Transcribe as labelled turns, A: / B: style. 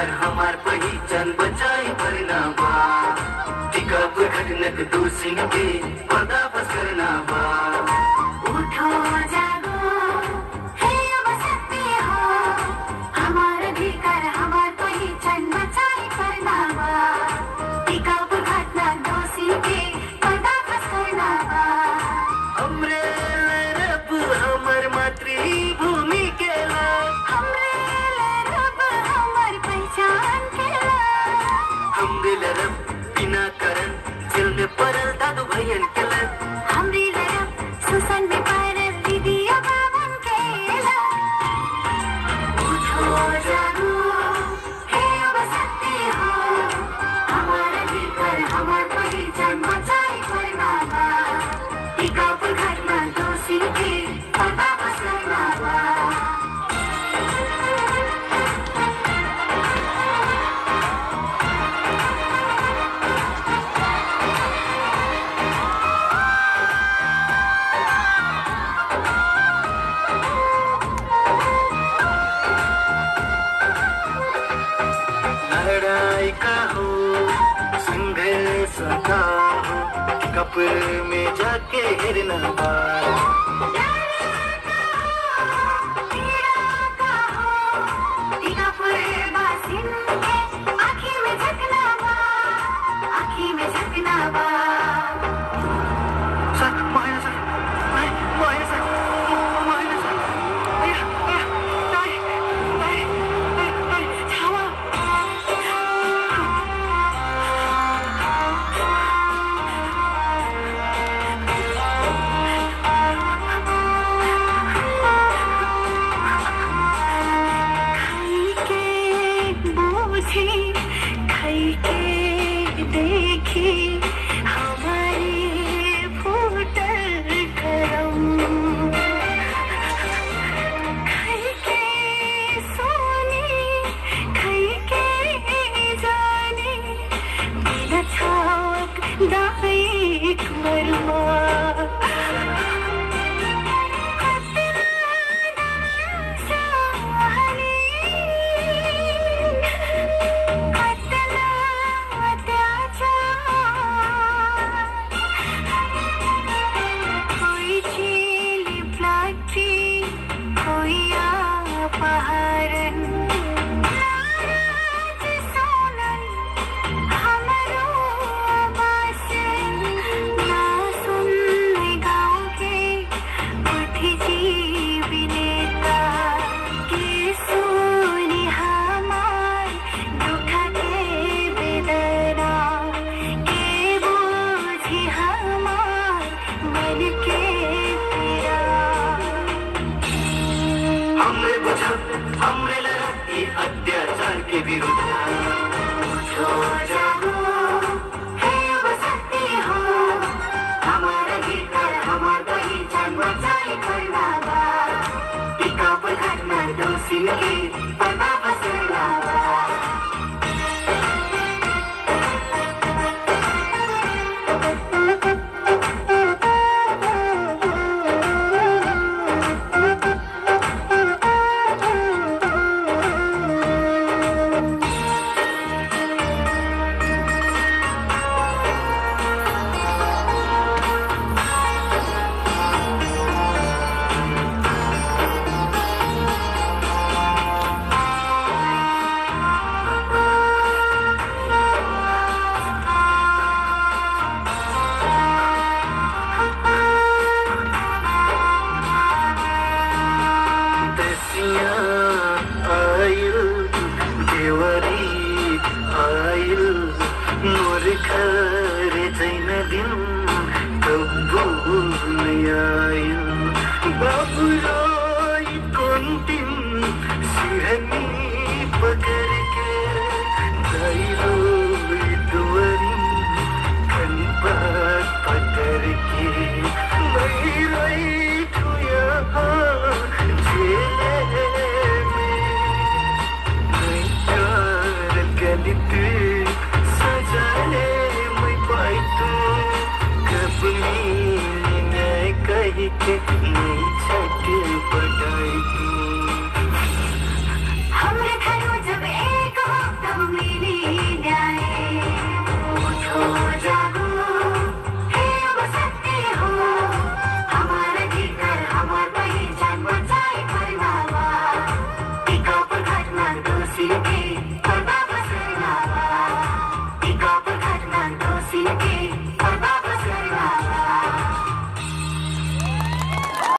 A: भीतर हमार पहिचान बचाई भरना बा टिका पर घटनक दोषी के पर्दाफाश करना बा
B: उठो जागो हे अब सत्य हो हमार अधिकार हमार पहिचान बचाई करना बा टिका पर घटना दोषी के पर्दाफाश करना बा
A: हमरे रब हमर मातृभूमि के लाल
B: हमरे रब हमार पहचान केला
A: हमरे रब बिना करन जेल में पड़ल दादू भैयन के लन
B: हमरी लरब सुसन में पारल दीदी बाबन केला उठो जागो हे अब सत्य हो हमार अधिकार हमार पहिचान बचाई करना बा टिका पर घटना दोषी के पर्दाफाश करना बा
A: लड़ाई का हो संघर्ष का हो कपर में जाके हिरना बार सर मायना सर माय मायना सर मायना सर अय्या अय्या ताई ताई ताई ताई छावा
B: देखी हमारे फूटल करम खई के सोनी खई के जानी बिना छावक दाइक मरमा कोई झील प्लाटी कोई पहाड़न नाराज सोनन हमरो आवासन ना सुन गाँव के उठ जीवी नेता के सुनी हमार दुख के बेदना के बूझी हमार मन के पीड़ा
A: हमरे बुझब हमरे लड़ब ये अत्याचार के विरुद्ध
B: उठो जागो हे अब सत्य हो हमार अधिकार हमार पहिचान बचाई करना बा टिका पर घटना दोषी के पर्दाफाश करना बा
A: दसिया आयल देवरी आयल मोर घर जैन दिन कब्बू आयल बाबू रोई कुंतिम सिरनी पकड़ के दैरो दुवरी कनपत पकड़ के मैं रही ठुया जेले में मैं चार गलित सजाले मैं पाइतू कपनी ने कही के नहीं छट पटाई तू